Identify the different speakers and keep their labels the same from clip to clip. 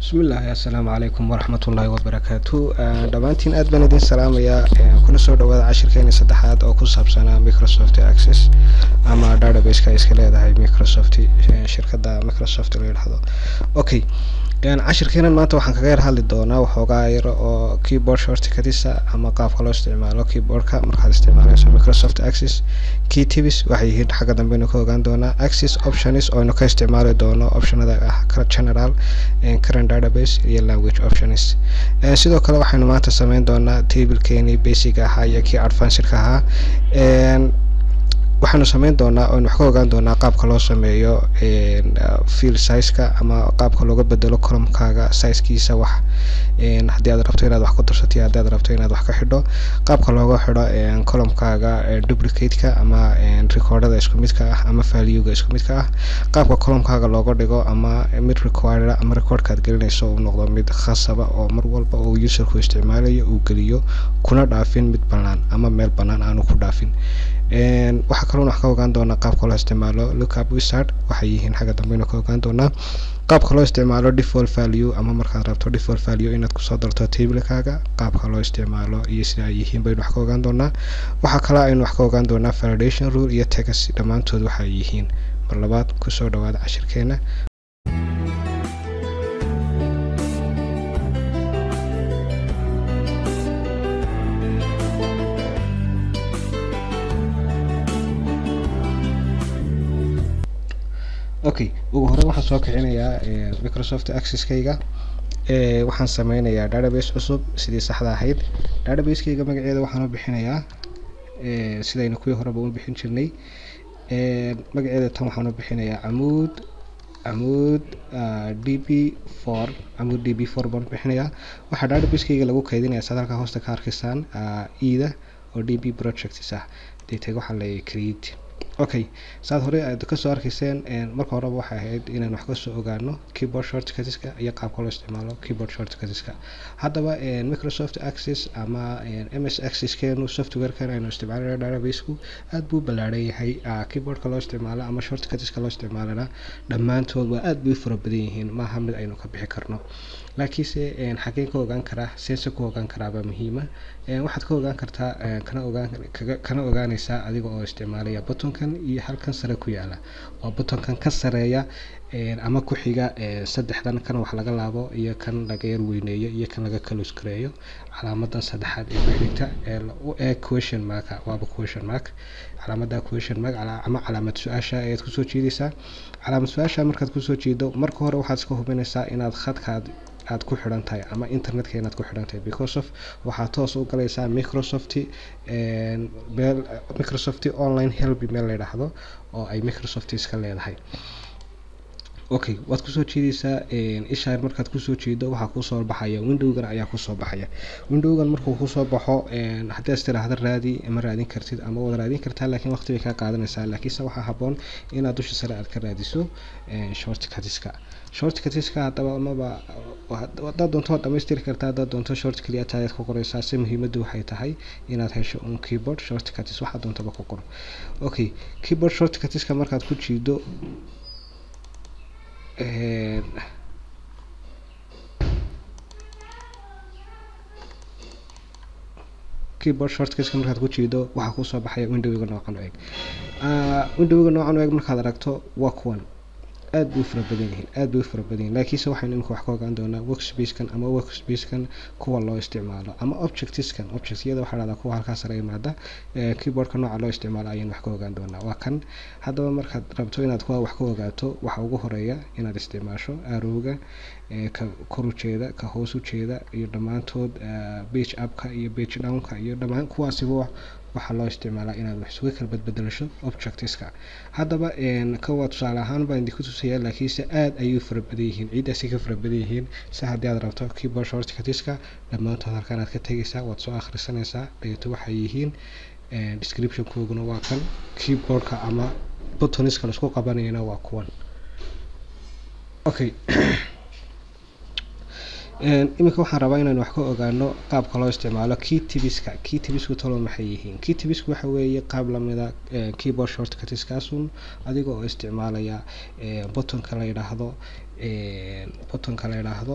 Speaker 1: bismillaahi assalaamu calaykum waraxmatullaahi wabarakaatu dhammaantiin aad baan idin salaamayaa kuna soo dhawaada cashirkeeni saddexaad oo ku saabsanaa microsoft access ama databaseka iska leedahay microsoft shirkadda microsoft la yidhaahdo okay cashirkeenan maanta waxaan kaga yar hadli doonaa waxoogaa yar oo keyboard shortcutisa ama qaabka loo isticmaalo keyboardka markaad isticmaalayso microsoft access key tips waxay yihiin xagga dambeynu ka ogaan doonaa access options ooynu ka isticmaali doono optionada ah general current database iyo language options sidoo kale waxaynu maanta sameyn doonaa tablekeeni basic ahaa iyo kii advancedka ahaa waxaanu sameyn doonaa oynu wax ka ogaan doonaa qaabka loo sameeyo field sizeka ama qaabka looga bedelo columkaaga sizekiisa wax haddii aad rabto inaad wax ku darsato iyo haddii aad rabto inaad wax ka xidho qaabka looga xidho columkaaga duplicate-ka ama recordada isku midka ah ama valuega isku midka ah qaabka columkaaga looga dhigo ama mid require ama recordka aad gelinayso uu noqdo mid khasaba oo mar walba uu userku isticmaalayo uu geliyo kuna dhaafin mid bannaan ama meel bannaan aanu ku dhaafin waxaa kaloon wax ka ogaan doonaa qaabka loo isticmaalo lookup wizard waxay yihiin xagga dambeynu ka ogaan doonaa qaabka loo isticmaalo default value ama markaad rabto default value inaad kusoo darto tablekaaga qaabka loo isticmaalo iyo sida ay yihiin baynu wax ka ogaan doonaa waxaa kale aynu wax ka ogaan doonaa validation rule iyo tegas dhammaantood waxay yihiin mar labaad kusoo dhawaada cashirkeena okay ugu hore waxaan soo kicinayaa microsoft accesskayga waxaan sameynayaa database cusub sidii saxda ahayd database-kayga magaceeda waxaan u bixinayaa sidaynu kuwii horeba u bixin jirnay magaceeda tan waxaan u bixinayaa camuud camuud d b for camuud d b for baan u bixinayaa waxaa database-kayga lagu kaydinaya saad halkaa hoosta ka arkaysaan eda oo d b projects ah datag waxaa la create okay saad hore aad kasoo arkayseen marka horeba waxay ahayd inaan wax kasoo ogaano keyboard shortcutiska iyo qaabka loo isticmaalo keyboard shortcutiska haddaba microsoft access ama ms accesskeenu softwarekan aynu isticmaalana databaseku aad buu ballaaran yahay keyboardka loo isticmaalo ama shortcutiska loo isticmaalana dhammaantood waa aad bay u fara badan yihiin maaha mid aynu ka bixi karno laakiinse xageen ka ogaan karaa sense ku ogaan karaabaa muhiima waxaad ka ogaan kartaa kana ogaan kana ogaanaysaa adiga oo isticmaalaya buttonkan iyo halkan sare ku yaala waa buttonkan ka sareeya ama ku xiga saddexdan kan wax laga laabo iyo kan laga yar weyneeyo iyo kan laga kalus gareeyo calaamadan saddexaad ee ku xigta ee u eeg question marka waaba question mark calaamada question mark ama calaamad su-aasha ayaad kusoo jeedaysaa calaamad su-aasha markaad kusoo jeedo marka hore waxaad iska hubinaysaa inaad khadkaad aad ku xidhan tahay ama internetka inaad ku xidhan tahay because of waxaad toos u galaysaa microsoft meel microsoft online help meel la yidhaahdo oo ay microsoft iska leedahay okay waad kusoo jeedaysaa isha markaad kusoo jeedo waxaa kusoo baxaya windowgan ayaa kusoo baxaya windowgan markuu kusoo baxo haddii as tiraahda raadi ma raadin kartid ama waad raadin kartaa laakiin waqti bay kaa qaadanaysaa laakiinse waxaa haboon inaad dusha sare aad ka raadiso shortcutiska shortcutiska haddaba amaba haddaad doonto waad dhamaystiri kartaa haddaad doonto short keliya taayaad ku qoraysaa se muhiimaddu waxay tahay inaad hesho un keyboard shortcutis waxaa doontaba ku qor okay keyboard shortcutiska markaad ku jiido keyboard shortcutka markaad ku jiido waxaa kusoo baxaya windowga noocan u eg windowga noocan u eg markaad aragto waa kuwan aad bay u fara badan yihiin aad bay u fara badan yihin laakiinse waxaynu imika wax ka ogaan doonaa workspacekan ama workspacekan kuwa loo isticmaalo ama objectiskan objectyada waxaa dhahdaa kuwa halkaa sare yimaada keyboardka nooca loo isticmaalo ayaynu wax ka ogaan doonaa waa kan haddaba markaad rabto inaad kuwa wax ka ogaato waxaa ugu horeeya inaad isticmaasho arowga ka kor ujeeda ka hoos ujeeda iyo dhammaantood bage upka iyo bage downka iyo dhammaan kuwaasiba waxaa loo isticmaalaa inaad wax isuga kala badbedelasho objectiska haddaba kawa tusaale ahaan baan idinku tusayaa laakiinse aad ayay u fara badan yihiin ciiddaasi ka fara badan yihiin si haddii aad rabto keyboard shortcutiska dhammaantood halkaan aad ka tegaysaa waad soo akhrisanaysaa dabeeto waxay yihiin descriptionkooguna waa kan keyboardka ama buttoniska laisku qabanayana waa kuwan okay iminka waxaan rabaa inaan wax ka ogaano qaabka loo isticmaalo key tibiska key tibisku talo maxay yihiin key tibisku waxa weeye qaab lamida keyboard shortcutiskaasun adiga oo isticmaalaya buttonka la yidhaahdo buttonka la yidhaahdo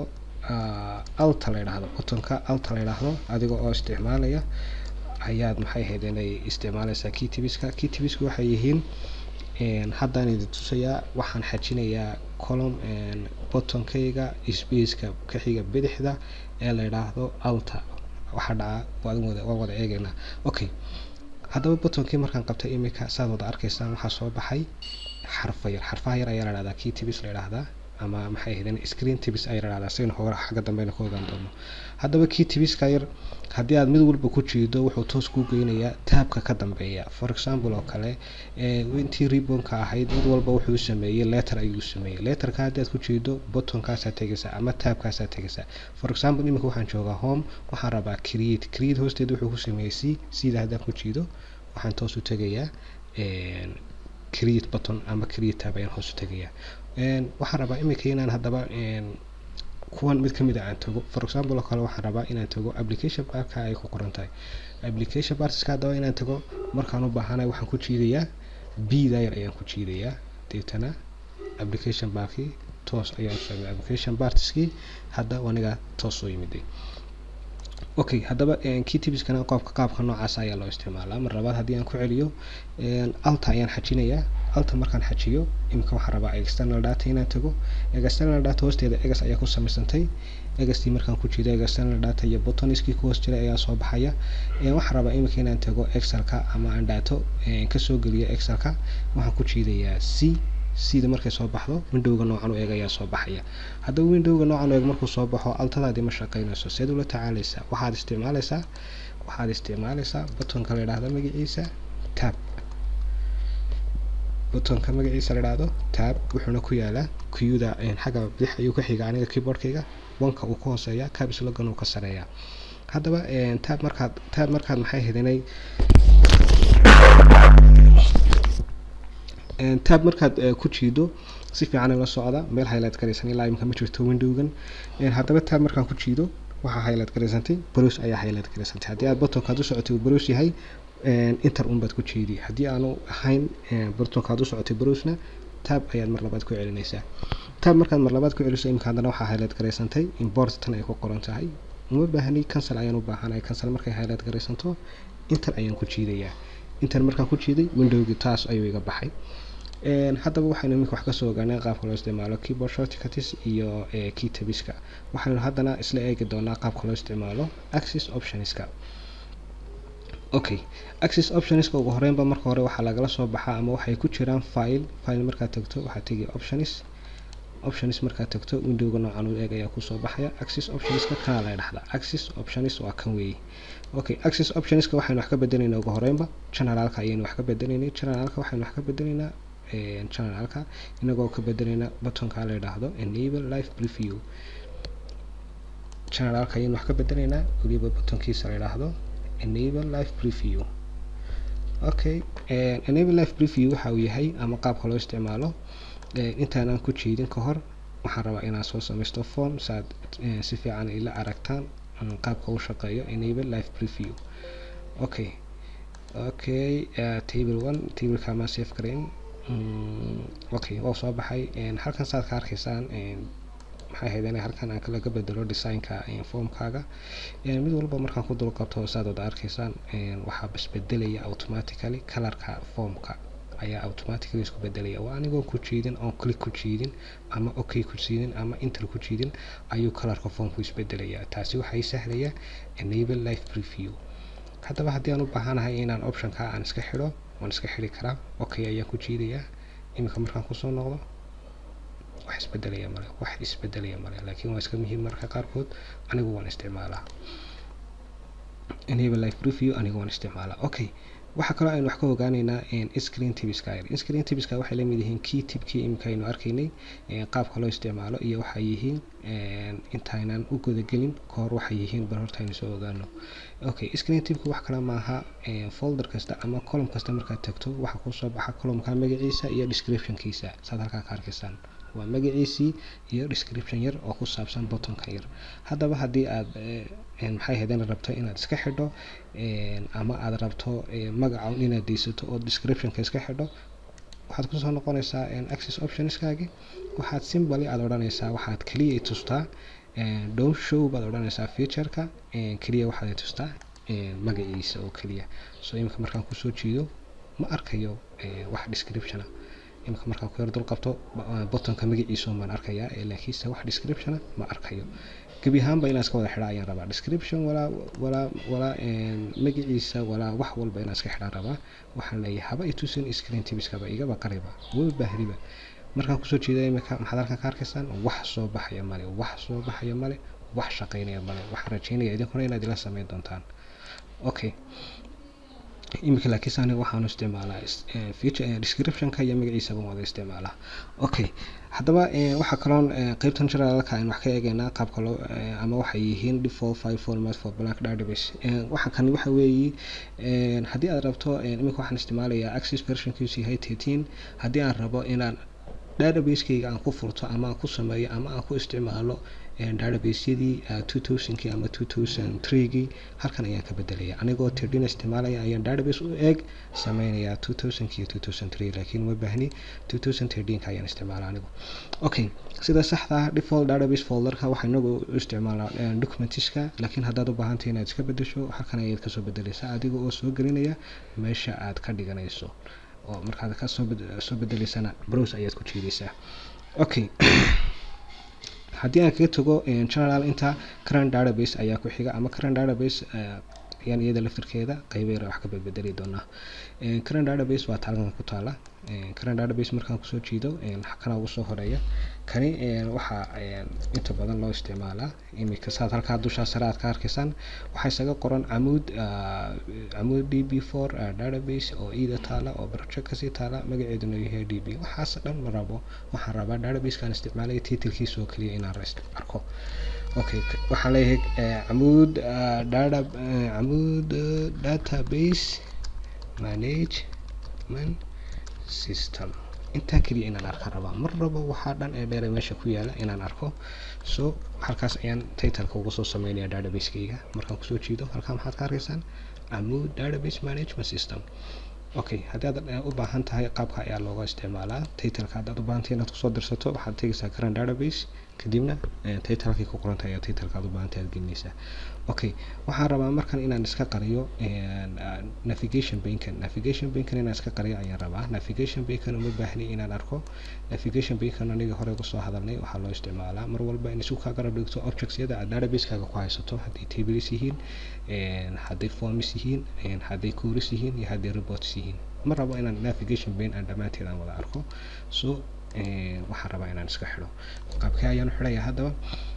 Speaker 1: alta la yidhaahdo buttonka alta la yidhaahdo adiga oo isticmaalaya ayaad maxay ahayd inay isticmaalaysaa keytibiska keytibiska waxay yihiin haddaan idin tusayaa waxaan xajinayaa column buttonkayga spaceka ka xiga bidixda ee la yidhaahdo alta waxaa dhaca waan wada eegaynaa okay haddaba buttonkii markaan qabtay imika saad wada arkaysaan waxaa soo baxay xarfa yar xarfaha yar ayaa la dhahdaa key tibis la yidhaahdaa ama maxay ahaydeen screen tibis ayaa la dhahdaa saynu hore xagga dambeyna ku ogaan doono haddaba key tibiska yar haddii aad mid walba ku jiido wuxuu toos kuu geynayaa taabka ka dambeeya for example oo kale intii ribonka ahayd mid walba wuxuu sameeyey letter ayuu sameeyey letterka haddii aad ku jiido buttonkaasaa tegaysaa ama taabkaasaa tegaysaa for example imika waxaan joogaa home waxaan rabaa create create hoosteeda wuxuu ku sameeyey c sida haddaan ku jiido waxaan toos u tegayaa create button ama create tab ayaan hoos u tegayaa waxaan rabaa imika inaan haddaba kuwan mid kamid a aan tago for example oo kale waxaan rabaa inaan tago application barka ay ku qoran tahay application bartiska haddaba inaan tago markaan u baahanay waxaan ku jiidayaa b dayar ayaan ku jiidayaa deetana application barkii toos ayaan usocday application bartiskii hadda aniga toos soo yimiday okay haddaba keytibiskana qoobka qaabka noocaas ayaa loo isticmaalaa mar labaad haddii aan ku celiyo alta ayaan xajinayaa alta markaan xajiyo imika waxaan rabaa external data inaan tago external data hoosteeda egas ayaa ku samaysantay egastii markaan ku jiido external data iyo butoniskii ku hoos jiray ayaa soo baxaya waxaan rabaa imika inaan tago excelka ama aan daato kasoo geliyo excelka waxaan ku jiidayaa c sida markay soo baxdo windowga noocan u eeg ayaa soo baxaya haddaba windowga noocan u eeg markuu soo baxo altadaadii ma shaqeynayso seed ula tacaalaysaa waxaad isticmaalaysaa waxaad isticmaalaysaa buttonka la yidhaahdo magaciisa tab buttonka magaciisa la yidhaahdo tab wuxuuna ku yaalaa kuyuda xagga bidix ayuu ka xiga aniga keyboardkayga wanka uu ka hooseeya cab slogan uu ka sareeya haddaba tab markaad tab markaad maxay hedinay tab markaad ku jiido si fiican la socda meel highlight garaysan ilaa imika ma jirto windowgan haddaba tab markaan ku jiido waxaa highlight garaysantay browse ayaa highlight garaysantay haddii aad buttonkaad u socotay uu browse yahay inter un baad ku jiidi haddii aanu ahayn buttonkaad u socotay browsena tab ayaad mar labaad ku celinaysaa tab markaad mar labaad ku celiso imika haddana waxaa highlight garaysantay import tan ay ku qoran tahay uma baahni cancel ayaan u baahanahay cancel markay highlight garaysanto inter ayaan ku jiidayaa inter markaan ku jiiday windowgii taas ayuu iga baxay haddaba waxaynu iminka wax kasoo ogaanay qaabka loo isticmaalo keyboard shortcuts iyo keytabiska waxaynu haddana isla eegi doonaa qaabka loo isticmaalo access optionska okay access optionska ugu horeynba marka hore waxaa lagala soo baxaa ama waxay ku jiraan file file markaad tagto waxaad tegi options options markaad tagto windowga noocan u eeg ayaa kusoo baxaya access optionska kana la dhahdaa access options waa kan weeye okay access optionska waxaynu wax ka bedelaynaa ugu horeynba generalka ayaynu wax ka bedelaynay generalka waxaynu wax ka bedelaynaa generalka inagoo ka bedelayna buttonka la yidhaahdo enable life preview generalka ayaynu wax ka bedelaynaa weliba buttonkiisa la yidhaahdo enable life preview okay enable life preview waxa uu yahay ama qaabka loo isticmaalo intaanan ku jiidin ka hor waxaan rabaa inaan soo samaysto form saad si fiican ila aragtaan qaabka uu shaqeeyo enable life preview okay okay uh, table one tableka maa save garayn okay waa soo baxay halkan saad ka arkaysaan maxay ahayd in halkan aan laga bedelo designka formkaaga mid walba markaan ku dul qabto saad wada arkaysaan waxaa basbedelaya automatically colorka formka ayaa automatically isku bedelaya waa anigoo ku jiidin oon click ku jiidin ama okay ku jiidin ama enter ku jiidin ayuu colorka formku isbedelaya taasi waxay sahlaya enable life preview haddaba haddii aan u baahanahay inaan optionka aan iska xidho waan iska xidhi karaa okay ayaan ku jiidayaa iminka markaan kusoo noqdo wax isbedelaya male wax isbedelaya male laakiin waa iska muhiim marka qaarkood anigu waan isticmaalaa enable life preview anigu waan isticmaalaa okay waxaa kaloo aynu wax ka ogaaneynaa screen tibiska screen tibiska waxay lamid yihiin key tibkii imika aynu arkaynay qaabka loo isticmaalo iyo waxay yihiin intaynan u gudagelin kahor waxay yihiin bal horta aynu soo ogaano okay screen tibka wax kale maaha folder kasta ama column kasta markaad tagto waxaa kusoo baxa columnka magaciisa iyo descriptionkiisa saad halkaa ka arkaysaan waa magaciisii iyo description yar oo ku saabsan buttonka yar haddaba haddii aad maxay ahayd inaad rabto inaad iska xidho ama aad rabto magaca inaad deysato oo descriptionka iska xidho waxaad kusoo noqonaysaa access optionskaagi waxaad simbly aad odhanaysaa waxaad kaliya tustaa don't show baad odhanaysaa featureka keliya waxaad i tustaa magaciisa oo keliya so imika markaan kusoo jiido ma arkayo wax descriptiona imika markaan ku yar dul qabto bottonka magaciisa baan arkayaa laakiinse wax descriptiona ma arkayo gebi ahaanba inaan iska wada xidha ayaan rabaa description walaa walaa walaa magaciisa walaa wax walba inaan iska xidhaan rabaa waxaan leeyahay haba itusin screen tibiskaba igaba qariba waba baahriba markaan kusoo jeeda imika maxaad halkan ka arkaysaan wax soo baxaya male wax soo baxaya male wax shaqaynaya male waxaan rajeynaya idinkuna inaad ila sameyn doontaan okay imika laakiinse aniga waxaanu isticmaalaa feature descriptionka iyo magaciisaba wada isticmaalaa okay haddaba waxaa kaloon qeybtan generalka aynu wax ka eegaynaa qaabka loo ama waxay yihiin default file format for blank database waxa kan waxa weeyi haddii aad rabto imika waxaan isticmaalayaa access versionkiisu yahay thirteen haddii aan rabo inaan database-kayga aan ku furto ama aan ku sameeyo ama aan ku isticmaalo database-yadii two thousandkii ama two thousand threegii halkan ayaan ka bedelaya anigoo tirdin isticmaalaya ayaan database u eeg sameynaya two thousandki iyo two thousand three laakiin ma baahni two thousand thirteenka ayaan isticmaala anigu okay sida saxda ah default database folderka waxaa inagu u isticmaalaa documentiska laakiin haddaad u baahantahay inaad iska bedesho halkan ayaad kasoo bedeleysaa adiga oo soo gelinaya meesha aad ka dhiganayso oo markaad ka soo soo bedeleysana browse ayaad ku jiidaysaa okay haddii aan kaga tago general inta current database ayaa ku xiga ama current database ayaan iyada laftirkeeda qaybeera wax ka bedbedeli doonaa current database waa taalkan ku taala current database markaan kusoo jiido kana ugu soo horeeya kani waxaa inta badan loo isticmaalaa imika saad halkaa dushaa sare aad ka arkaysaan waxaa isaga qoran camuud camuud d b four database oo ida taala oo project kasii taala magaceeduna yahay d b waxaas dhan ma rabo waxaan rabaa databasekaan isticmaalaya titlkiisa oo keliya inaan arko okay waxaan leeyahay camuud data camuud database management system intaa keliya inaan arka rabaa mar rabo waxaa dhan ee dheere meesha ku yaala inaan arko so halkaas ayaan titleka uga soo sameynaya database-kayga markaan kusoo jiido halkaa maxaad ka arkaysaan amood database management system okay haddii aad u baahan tahay qaabka ayaa looga isticmaalaa titleka haddaad u baahantahay inaad kusoo dirsato waxaad tegaysaa current database kadibna titlekii ku qoranta ayaa titleka aad u baahantahay aad gelinaysaa okay waxaan rabaa markan inaan iska qariyo navigation bankan navigation bankan inaan iska qariyo ayaan rabaa navigation bankan uma baahni inaan arko navigation bankan aniga hore kusoo hadalnay waxaa loo isticmaalaa mar walba in isu kaa garab dhigto objectsyada aad database-kaaga ku haysato hadday tables yihiin hadday forms yihiin hadday queries yihiin iyo hadday reports yihiin ma rabo inaan navigation ban aan dhammaanteed aan wada arko so waxaan rabaa inaan iska xidho qaabkee ayaan xidhaya haddaba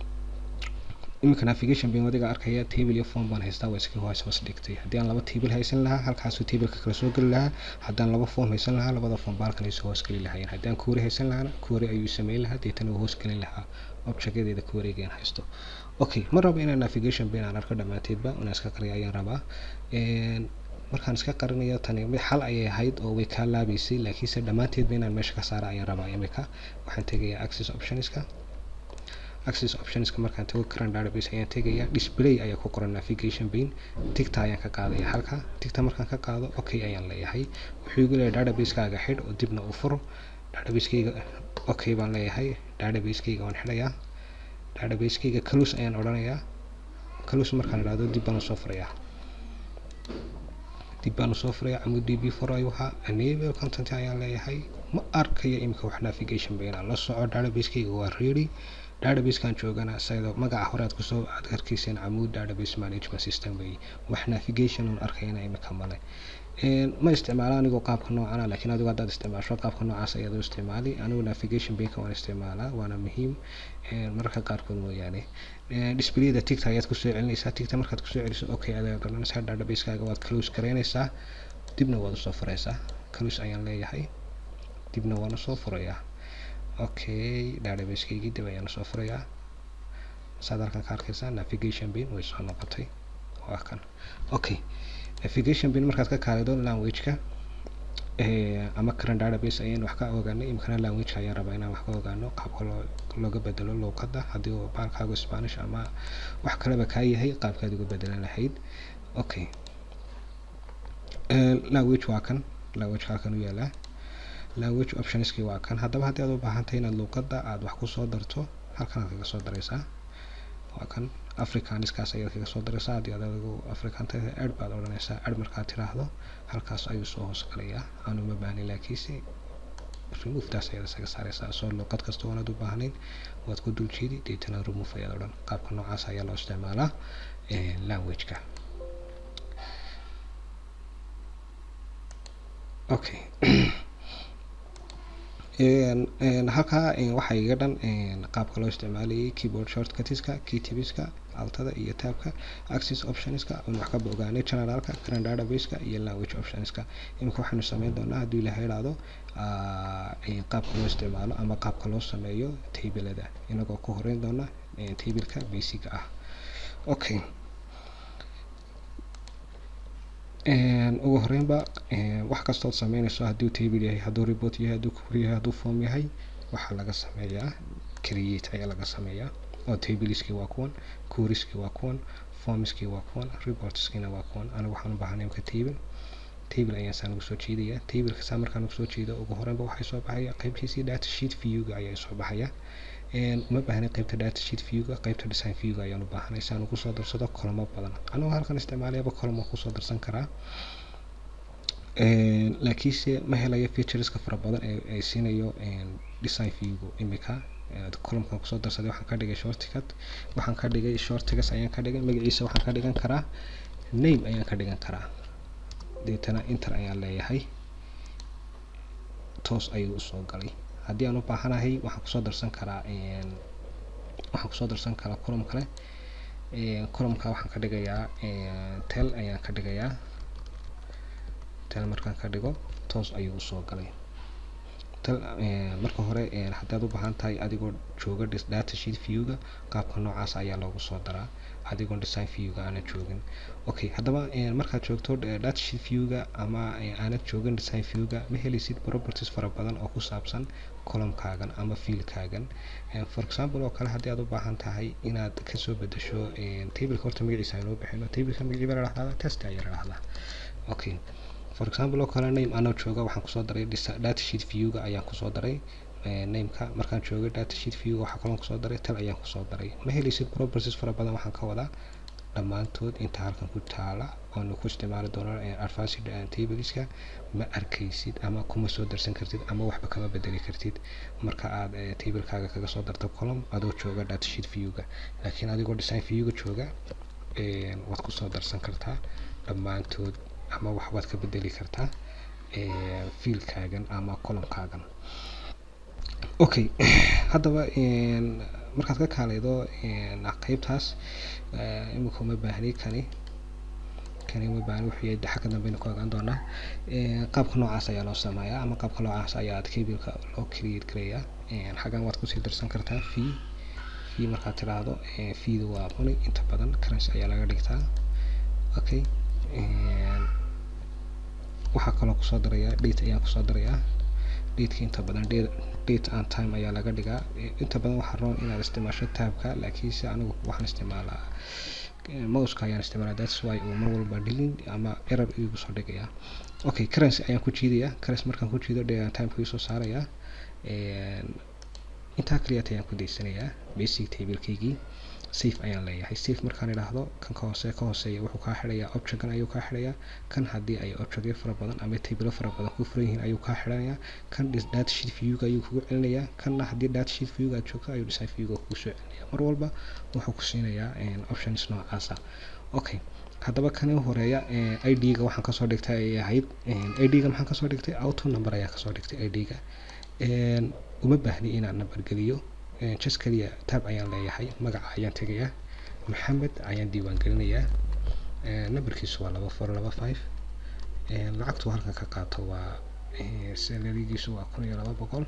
Speaker 1: iminka navigation ban wadiga arkaya table iyo form baan haystaa waa iska hoos hoos dhigtay haddii aan laba table haysan lahaa halkaasuu tableka kala soo geli lahaa haddaan laba form haysan lahaa labada form baalkan ay soo hoos geli lahaayeen haddii aan query haysan lahaana query ayuu sameyn lahaa deetana uu hoos gelin lahaa objectyadeeda queryga aan haysto okay ma rabo inaan navigation ban aan arko dhammaanteedba inaan iska qariyo ayaan rabaa markaan iska qarinayo tani mid xal ayay ahayd oo way kaa laabaysay laakiinse dhammaanteedba inaan meesha ka saara ayaan rabaa imika waxaan tegayaa access optionska access optionska markaan tago current database ayaan tegaya display ayaa ku qoran navigation pane tigta ayaan ka qaadaya halka tigta markaan ka qaado okay ayaan leeyahay wuxuu igu leeyahay database-kaaga xidh oo dibna u furo database-kayga okay baan leeyahay database-kayga waan xidhayaa database-kayga close ayaan odhanayaa close markaan idhahdo dib baan usoo furayaa dib baan usoo furaya camud d b four ayuu ahaa enable content ayaan leeyahay ma arkayo imika wax navigation bayna la soco database-kayga waa ready database-kan joogana saydo magaca hore aad kusoo aad arkayseen camud database management system wey wax navigation un arkayna imika male ma isticmaalo anigoo qaabka noocana laakiin adigu haddaad isticmaasho qaabka noocaas ayaad u isticmaali anigu navigation banka waan isticmaalaa waana muhiim mararka qaarkood mooyaane displayda tigta ayaad kusoo celinaysaa tigta markaad kusoo celiso okay ayaad odhanaysaa database-kaaga waad close garaynaysaa dibna waad usoo furaysaa close ayaan leeyahay dibna waan usoo furayaa okay database-kaygii dib ayaan usoo furayaa saad halkan ka arkaysaa navigation bin way soo noqotay waa kan okay navigation bin markaad ka kaalido language-ka ama current database ayaan wax ka ogaanay imikana language-ka ayaan rabaa inaan wax ka ogaano qaabka loo looga bedelo luuqadda haddii uu baalkaagu spanish ama wax kaleba kaa yahay qaabkaad uga bedelan lahayd okay language waa kan language halkan u yaalaa language optionskii waa kan haddaba haddii aad u baahantahay inaad luuqadda aad wax kusoo darto halkan aad kaga soo daraysaa waa kan africaniskaas ayaad kaga soo daraysaa haddii aad adigu africanta ed baad odhanaysaa ed markaad tiraahdo halkaas ayuu soo hoos galayaa aanu ma baahnin laakiinse removetaas ayaad isaga saaraysaa soo luqad kasta oonaad u baahnayn waad ku dul jeedi deetana remove ayaad odhan qaabka noocaas ayaa loo isticmaalaa languageka okay halkaa waxaa iga dhan qaabka loo isticmaalayay keyboard shortcutiska keytibiska altada iyo taabka access optionska aan wax kaba ogaanay generalka current databaseka iyo language optionska imika waxaanu sameyn doonaa hadduu ilaha idhaahdo qaabka loo isticmaalo ama qaabka loo sameeyo tablada inagoo ku horeyn doona tableka basiga ah okay ugu horeynba wax kastood sameynayso hadduu table yahay hadduu report yahay hadduu query yahay hadduu form yahay waxaa laga sameeyaa create ayaa laga sameeyaa oo tableski waa kuwan querieski waa kuwan formski waa kuwan reportskina waa kuwan anigu waxaan u baahanay imka table table ayaan saa nagu soo jeedaya tableka saa markaan nagu soo jeedo ugu horeynba waxay soo baxaya qaybtiisii data sheet viewga ayaa soo baxaya uma baahnay qaybta data sheet viewga qaybta design viewga ayaan u baahanay si aan ugu soo darsado kolamo badan anigoo halkan isticmaalayaba column waan kusoo darsan karaa laakiinse ma helayo featureska fara badan ee ay siinayo design viewgu imika columnkan kusoo darsaday waxaan ka dhigay shortcut waxaan ka dhigay shortigas ayaan ka dhigay magaciisa waxaan ka dhigan karaa name ayaan ka dhigan karaa deetana inter ayaan leeyahay toos ayuu usoo galay haddii aan u baahanahay waxaan kusoo darsan karaa waxaan kusoo darsan karaa column kale columnka waxaan ka dhigayaa tel ayaan ka dhigayaa tel markaan ka dhigo toos ayuu usoo galay tel marka hore haddaad u baahan tahay adigoo jooga data sheet viewga qaabka noocaas ayaa loogu soo daraa adigoon design viewga aanad joogin okay haddaba markaad joogto data sheet viewga ama aanad joogin design viewga ma helaysid properties fara badan oo ku saabsan columnkaagan ama fiilkaagan for example oo kale haddii aad u baahan tahay inaad kasoo bedesho tableka horta magaciisa aynoo bixino tableka magacii baa la dhahdaa test ayaa la dhahdaa okay for example oo kale name anoo jooga waxaan kusoo daray data sheet viewga ayaan kusoo daray nameka markaan joogay data sheet viewga waxaa kaloo kusoo daray tal ayaan kusoo daray ma helaysid properties fara badan waxaan ka wadaa dhammaantood inta halkan ku taala oonu ku isticmaali doono advanced tableska ma arkaysid ama kuma soo darsan kartid ama waxba kama bedeli kartid marka aad tablekaaga kaga soo darto column adoo jooga data sheet viewga laakiin adigoo design viewga jooga waad kusoo darsan kartaa dhammaantood ama waxbaad ka bedeli kartaa fiilkaagan ama columnkaagan okay haddaba markaad ka kaaleydo qeybtaas imika uma baahni kani kani uma baahni wuxuu yahay xagga dambeyna ku ogaan doonaa qaabka noocaas ayaa loo sameeyaa ama qaabka noocaas ayaa ad kabilka loo create gareeyaa xaggan waad kusii darsan kartaa fee fee markaad tiraahdo feeda waa money inta badan currency ayaa laga dhigtaa okay waxaa kaloo kusoo darayaa date ayaan kusoo darayaa dateka inta badan date and time ayaa laga dhigaa inta badan waxaa roon inaad isticmaasho taabka laakiinse anigu waxaan isticmaalaa mouska ayaan isticmaalaa that's why uu mar walba dhilin ama error igu soo dhigayaa okay currency ayaan ku jiidayaa currency markaan ku jiido date and timeka soo saarayaa intaa kaliyaat ayaan ku daysanayaa basic tablekeygii safe ayaan leeyahay safe markaan idhaahdo kan ka hoose ka hooseeya wuxuu kaa xidhayaa objectkan ayuu kaa xidhayaa kan haddii ay objectyo fara badan ama tablo fara badan ku furan yihiin ayuu kaa xidhanayaa kan data sheet viewga ayuu kugu celinayaa kanna haddii data sheet viewga aad joogto ayuu design viewga kugu soo celinayaa mar walba wuxuu ku siinayaa options noocaasa okay haddaba kan u horeeya id-ga waxaan kasoo dhigtay ay ahayd id-ga maxaan kasoo dhigtay auto number ayaa kasoo dhigtay id-ga uma baahni inaan number geliyo just kaliya tab ayaan leeyahay magaca ayaan tegayaa maxamed ayaan diiwaan gelinayaa numberkiisu waa laba four laba five lacagtu halkan ka qaato waa salarigiisu waa kun iyo laba boqol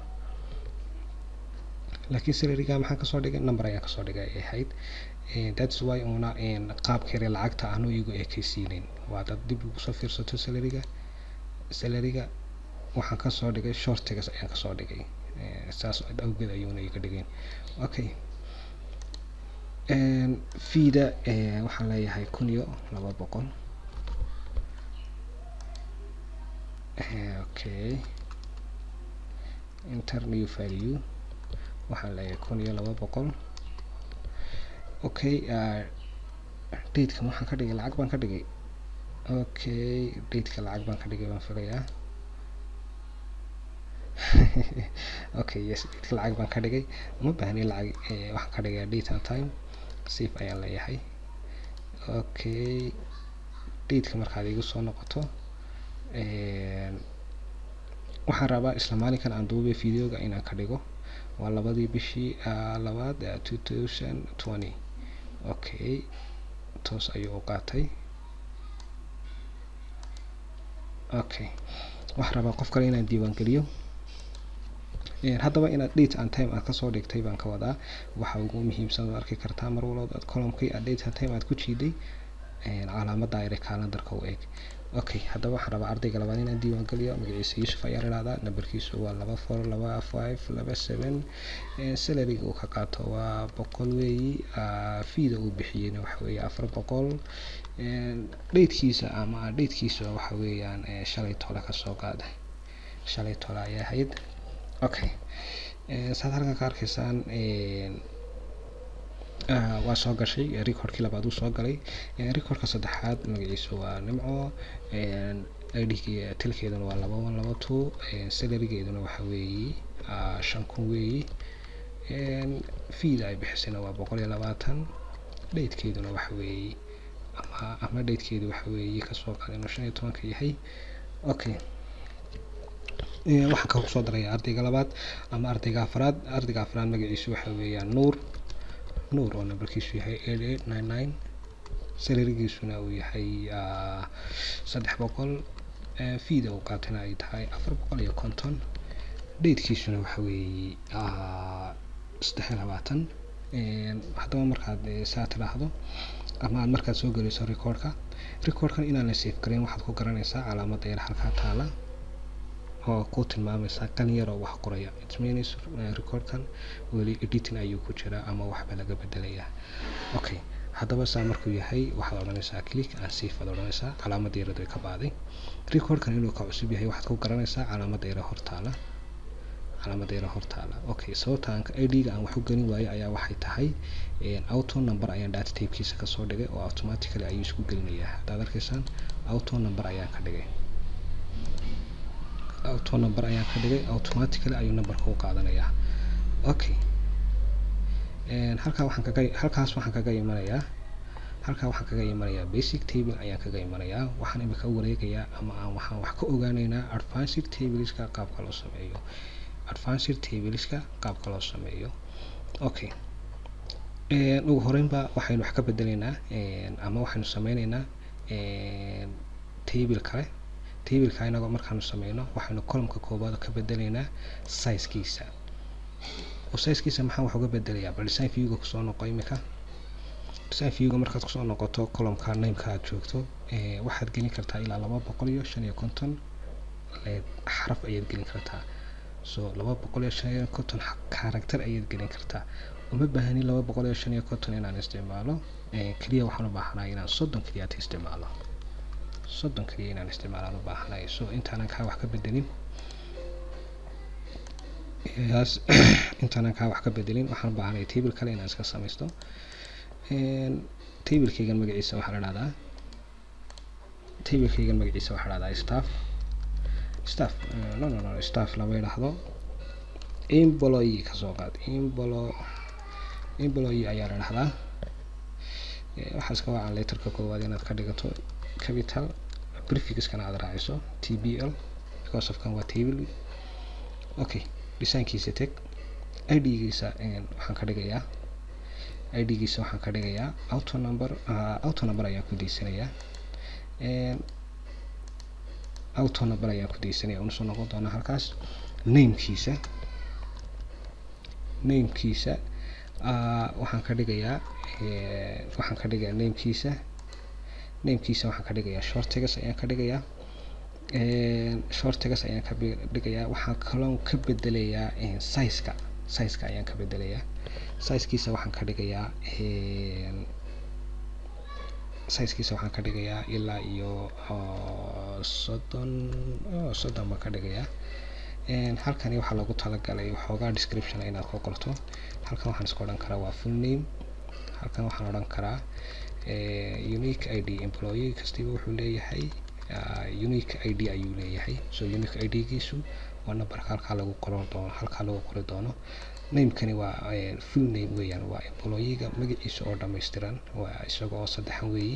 Speaker 1: laakiin salariga maxaan kasoo dhigay number ayaan kasoo dhigay ay ahayd that's why una qaabkeere lacagta aanu igu ekeysiinayn waa dad dib ugu soo fiirsato salariga salariga waxaan kasoo dhigay shortigas ayaan kasoo dhigay saas awgeed ayuuna iga dhigayn okay feeda waxaan leeyahay kun iyo laba boqol okay enter new value waxaan leeyahay kun iyo laba boqol okay datekan waxaan ka dhigay lacag baan ka dhigay okay dateka lacag baan ka dhigay baan filayaa okay yes dateka lacag baan ka dhigay uma baahni lacag waxaan ka dhigayaa date and time safe ayaan leeyahay okay dateka markaad igu soo noqoto waxaan rabaa isla maalinkan aan duubay videoga inaan ka dhigo waa labadii bishii labaad two thousand twenty okay toos ayuu u qaatay okay waxaan rabaa qof kale inaan diiwaan geliyo haddaba inaad date and time aad kasoo dhigtay baan ka wadaa waxa ugu muhiimsan oo arki kartaa mar walba aad columkii aad date and time aad ku jiiday calaamada ayre calendarka u eg okay haddaba waxaan rabaa ardayga labaad inaan diiwaan geliyo magaciisa yuusuf ayaa idhahdaa nambarkiisu waa laba four laba five laba seven salariga uu ka qaato waa boqol weeyi feeda uu bixiyeyna waxa weeye afar boqol datekiisa ama datekiisa waxa weeyaan shalay tole kasoo qaaday shalay tole ayay ahayd okay saad halkan ka arkaysaan waa soo gashay recordkii labaad uu soo galay recordka saddexaad magaciisu waa nimco idhigi tilkeeduna waa laba one laba two salarigeeduna waxa weeye shan kun weeyi feeda ay bixisayna waa boqol iyo labaatan datekeeduna waxa weeye ama ama datekeedu waxa weeye kasoo qaada inuu shan iyo tobanka yahay okay waxaan ka kusoo daraya ardayga labaad ama ardayga afraad ardayga afraad magaciisu waxa weeyaan nuur nuur oo nambarkiisu yahay eight eight nine nine salarigiisuna uu yahay saddex boqol feeda uu qaatana ay tahay afar boqol iyo konton datekiisuna waxa weeye saddex iyo labaatan haddaba markaad saa tidhaahdo ama aad markaad soo geliso recordka recordkan inaan la safe gareyn waxaad ku garanaysaa calaamada yar halkaa taala oo ku tilmaamaysa kan yar oo wax qoraya it means recordkan weli editing ayuu ku jiraa ama waxba laga bedelayaa okay haddaba saa markuu yahay waxaad odhanaysaa click and safe aad odhanaysaa calaamada yaradu ay ka baaday recordkan inuu ka cusub yahay waxaad ku garanaysaa calaamada yara hortaala calaamada yara hortaala okay sababta aan id-ga aan wax u gelin waayo ayaa waxay tahay auto number ayaan data tapekiisa kasoo dhigay oo automatically ayuu isku gelinayaa haddaad arkaysaan auto number ayaan ka dhigay auto number ayaan ka dhigay automatically ayuu numberka u qaadanayaa okay halkaa waxaan kaga halkaas waxaan kaga imanayaa halkaa waxaan kaga imanayaa basic table ayaan kaga imanayaa waxaan imika u wareegayaa ama aan waxaan wax ka ogaaneynaa advanced tableska qaabka loo sameeyo advanced tableska qaabka loo sameeyo okay ugu horeynba waxaynu wax ka bedeleynaa ama waxaynu sameyneynaa table kale tableka inagoo markaanu sameyno waxaynu columka koobaad ka bedeleynaa sizekiisa oo sizekiisa maxaan wax uga bedelayaa bal design viewga kusoo noqo imika design viewga markaad kusoo noqoto columka nameka aad joogto waxaad gelin kartaa ilaa laba boqol iyo shan iyo konton xaraf ayaad gelin kartaa so laba boqol iyo shan iyo konton character ayaad gelin kartaa uma baahani laba boqol iyo shan iyo konton inaan isticmaalo keliya waxaan u baahanahay inaan soddon keliyaata isticmaalo soddon keliya inaan isticmaalaan u baahanahay so intaanan kaa wax ka bedelin yaas intaanan kaa wax ka bedelin waxaan u baahanaya table kale inaan iska samaysto tablekeygan magaciisa waxaa la dhahdaa tablekeygan magaciisa waxaa la dhahdaa staff staff no no no staff lama yidhaahdo employee kasoo qaad emplo employee ayaa la dhahdaa waxaa iska wacan letterka koowaad inaad ka dhigato capital prefixkana aad raaciso tbl because of kan waa table okay designkiisa teg idgiisa waxaan ka dhigayaa idgiisa waxaan ka dhigayaa auto number auto number ayaan ku deysanayaa auto number ayaan ku deysanaya una soo noqon doonaa halkaas namekiisa namekiisa waxaan ka dhigayaa waxaan ka dhigayaa namekiisa namekiisa waxaan ka dhigayaa shortigas ayaan ka dhigayaa shortigas ayaan ka dhigayaa waxaan kaloo ka bedelayaa sizeka sizeka ayaan ka bedelayaa sizekiisa waxaan ka dhigayaa sizekiisa waxaan ka dhigayaa ilaa iyo soddon soddon baan ka dhigayaa halkani waxaa loogu talagalay waxoogaa description inaad ku qorto halkan waxaan iska odhan karaa waa full name halkan waxaan odhan karaa unique id employee kastiba wuxuu leeyahay unique id ayuu leeyahay so unique id giisu waa numberka halkaa lagu qoran doono halkaa lagu qori doono namekani waa full name weeyaan waa employeega magaciisa oo dhammaystiran waa isaga oo saddexan weeyi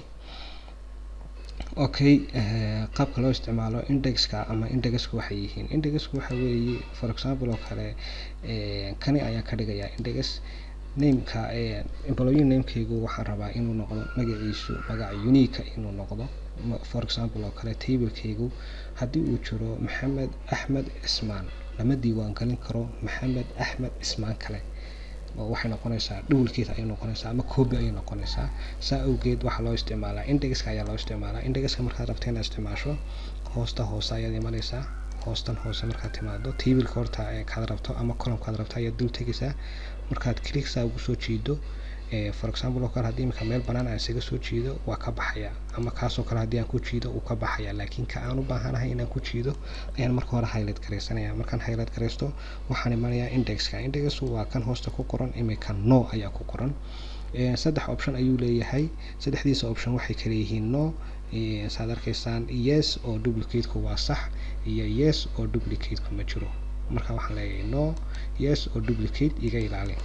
Speaker 1: okay qaabka loo isticmaalo indexka ama indexka waxay yihiin indexku waxa weeye for example oo kale kani ayaan ka dhigayaa index nameka employee namekaygu waxaan rabaa inuu noqdo magaciisu magaca unique inuu noqdo for example oo kale tablekaygu haddii uu jiro maxamed axmed cismaan lama diiwaan gelin karo maxamed axmed cismaan kale waxay noqonaysaa dhowlkeed ayay noqonaysaa ama copy ayay noqonaysaa saa awgeed waxaa loo isticmaalaa indexka ayaa loo isticmaalaa indexka markaad rabta inaad isticmaasho hoosta hoose ayaad imanaysaa hoostan hoose markaad timaado tableka horta kaad rabto ama columkaad rabto ayaad dul tegaysaa markaad clicksaa ugu soo jiido for example oo kale haddii imika meel banaan aan isaga soo jiido waa ka baxaya ama kaasoo kale haddii aan ku jiido uu ka baxaya laakiin ka aan u baahanahay inaan ku jiido ayaan marka hore highlight garaysanaya markaan highlight garaysto waxaan imanayaa indexka indexu waa kan hoosta ku qoran imika no ayaa ku qoran saddex option ayuu leeyahay saddexdiisa option waxay kala yihiin no saad arkaysaan yes oo duplicateku waa sax iyo yes oo duplicateku ma jiro marka waxaan leeyahay no yes oo duplicate iga ilaali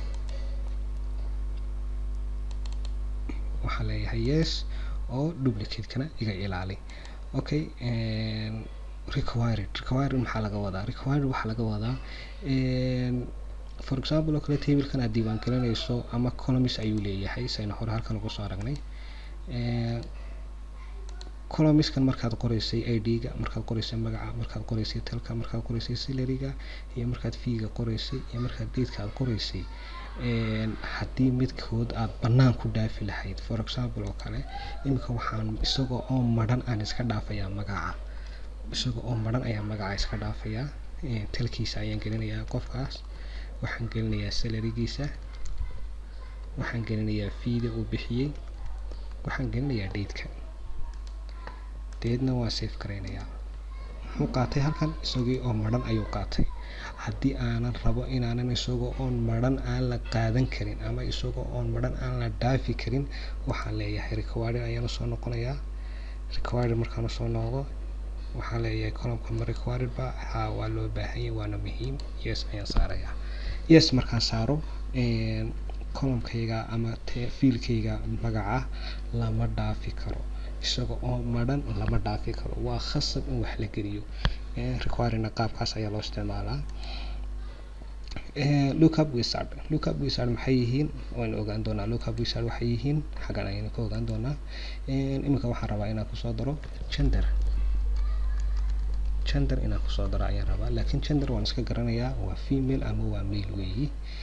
Speaker 1: waxaan leeyahay yes oo duplicate-kana iga ilaali okay required required maxaa laga wadaa required waxaa laga wadaa for example oo kale tablekan aad diiwaan gelinayso ama columns ayuu leeyahay sayna hore halkan ugu soo aragnay columnskan markaad qoraysay id-ga markaad qoraysay magaca markaad qoraysay talka markaad qoraysay salariga iyo markaad fiiga qoraysay iyo markaad daidka aad qoraysay haddii midkood aad bannaan ku dhaafi lahayd for example oo kale iminka waxaan isagoo oo madhan aan iska dhaafayaa magaca isagoo oo madhan ayaa magaca iska dhaafayaa talkiisa ayaan gelinayaa qofkaas waxaan gelinayaa salarigiisa waxaan gelinayaa fiida uu bixiyey waxaan gelinayaa daidka deedna waa safe garaynayaa muxuu qaatay halkan isagii oo madhan ayuu qaatay haddii aanan rabo inaanan isagoo oon madhan aan la qaadan karin ama isagoo oon madhan aan la dhaafi karin waxaan leeyahay required ayaan usoo noqonayaa required markaan usoo noqdo waxaan leeyahay columka ma required ba haa waa loo baahanyay waana muhiim yes ayaan saarayaa yes markaan saaro columkayga ama fiilkayga magaca lama dhaafi karo isaga oo madhan lama dhaafi karo waa khasab in wax la geliyo requirina qaabkaas ayaa loo isticmaalaa lookup wizard lookup wizard maxay yihiin waan ogaan doonaa lookup wizard waxay yihiin xaggan ayaynu ka ogaan doonaa iminka waxaan rabaa inaan kusoo daro gender gender inaan kusoo daro ayaan rabaa laakiin gender waan iska garanayaa waa female ama waa male weeyi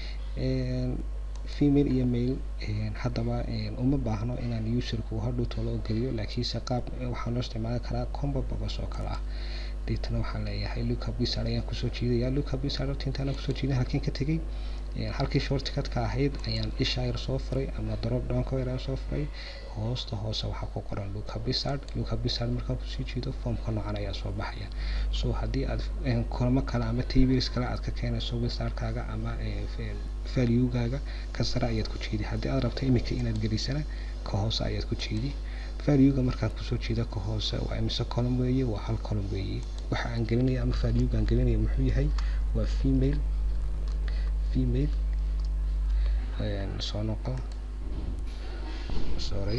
Speaker 1: female iyo male haddaba uma baahno inaan userku hadhow tolo geliyo laakiinse qaab waxaa loo isticmaali karaa combo box oo kale ah deetana waxaan leeyahay lookup wizard ayaan kusoo jiidayaa lookup wizard horta intaana kusoo jiiday halkeen ka tegay halkii shortcutka ahayd ayaan isha yar soo furay ama drop downka yar ayaan soo furay hoosta hoose waxaa ku qoran lookup wizard lookup wizard markaa kusii jiido formka noocan ayaa soo baxaya so haddii aad kulamo kale ama tables kale aad ka keenayso wizardkaaga ama valuegaaga ka sare ayaad ku jiidi haddii aad rabto imika inaad gelisana ka hoose ayaad ku jiidi valuega markaad kusoo jiida ka hoose waa imise column weeye waa hal column weeye waxa aan gelinaya ama valuega aan gelinaya muxuu yahay waa female female soo noqo sorry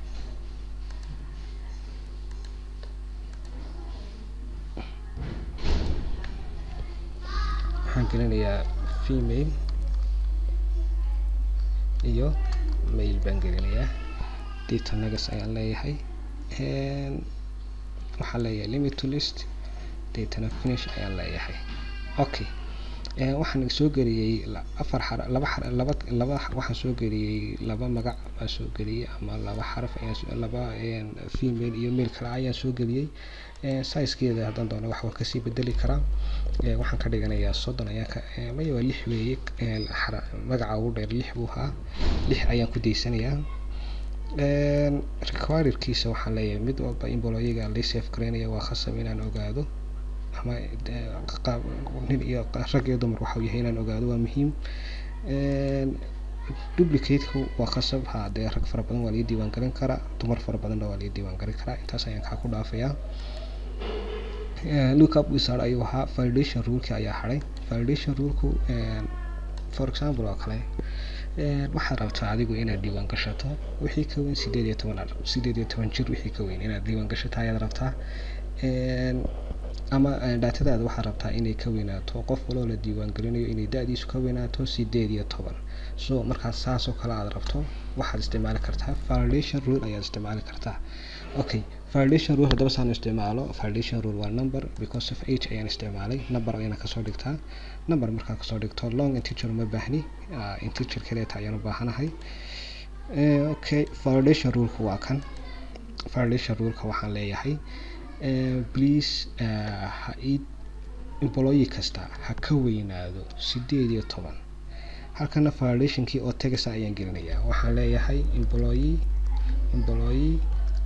Speaker 1: waxaan gelinayaa female iyo mail baan gelinayaa data nagas ayaan leeyahay waxaan leeyahay limit to list datana finish ayaan leeyahay okay waxaan soo geliyey afar xar laba xar laba laba waxaan soo geliyey laba magac baan soo geliyey ama laba xaraf ayaan laba female iyo male kale ayaan soo geliyey sizekeeda haddaan doono wax waa kasii bedeli karaa waxaan ka dhiganayaa soddon ayaan ka maya waa lix weeye magaca ugu dheer lix buu ahaa lix ayaan ku daysanayaa requiredkiisa waxaan leeyahay mid walba imboloyiga la safe garaynaya waa khasab inaan ogaado ama nin iyo rag iyo dumar waxau yahay inaan ogaado waa muhiim duplicate-ku waa qasab ha dee rag fara badan waa laga diiwaan gelin karaa dumar fara badanna waa laga diiwaan gelin karaa intaas ayaan kaa ku dhaafayaa lookup wizard ayuu ahaa validation ruleki ayaa haray validation ruleku for example oo kale waxaad rabtaa adigu inaad diiwaan gashato wixii ka weyn sideed iyo toban sideed iyo toban jir wixii ka weyn inaad diiwaan gashato ayaad rabtaa ama daatadaada waxaad rabtaa inay ka weynaato qof waloo la diiwaan gelinayo inay da-diisu ka weynaato sideed iyo toban so markaas saas oo kale aad rabto waxaad isticmaali kartaa validation rule ayaad isticmaali kartaa okay validation rule haddaba saan isticmaalo validation rule waa number because of age ayaan isticmaalay number ayaana kasoo dhigtaa number markaa kasoo dhigto long integer uma baahni integer kaleeta ayaan u baahanahay okay validation ruleka waa kan validation ruleka waxaan leeyahay please ha ii employee kasta ha ka weynaado sideed iyo toban halkana validationkii oo tegasa ayaan gelinayaa waxaan leeyahay employee employee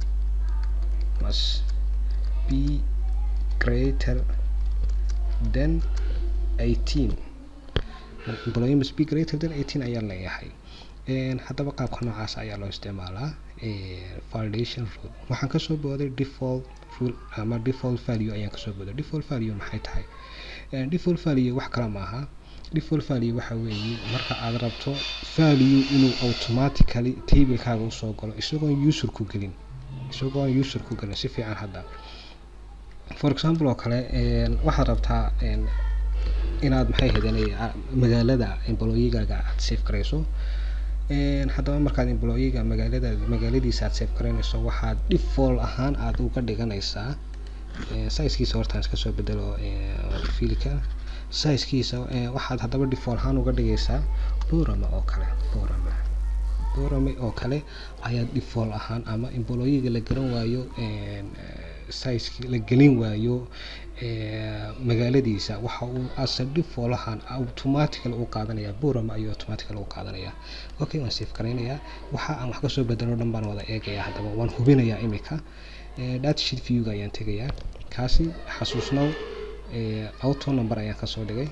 Speaker 1: must be greater than eighteen employee must be greater than eighteen ayaan leeyahay haddaba qaabka noocaas ayaa loo isticmaalaa validation rule waxaan kasoo booday default rule ama default value ayaan kasoo booday default value maxay tahay default value wax kale maaha default value waxa weeye marka aad rabto value inuu automatically tablekaaga usoo galo isagoon user ku gelin isagoon user ku gelin si fiican hadda for example oo kale waxaad rabtaa inaad maxay hadanay magaalada employegaaga aad safe garayso haddaba markaad employega magaalada magaaladiisa aad safe garaynayso waxaad default ahaan aada uga dhiganaysaa sizekiisa hortaan iska soo bedelo filika sizekiisa waxaad haddaba default ahaan uga dhigaysaa borama oo kale borama borame oo kale ayaad default ahaan ama employega la garan waayo sizeki la gelin waayo magaaladiisa waxa uu asa default ahaan automatically u qaadanaya borama ayuu automatically u qaadanaya okay waan safe garaynayaa waxa aan wax kasoo bedelo dhan baan wada eegayaa haddaba waan hubinayaa imika datasheet viewga ayaan tegayaa kaasi xasuusnow auto number ayaan kasoo dhigay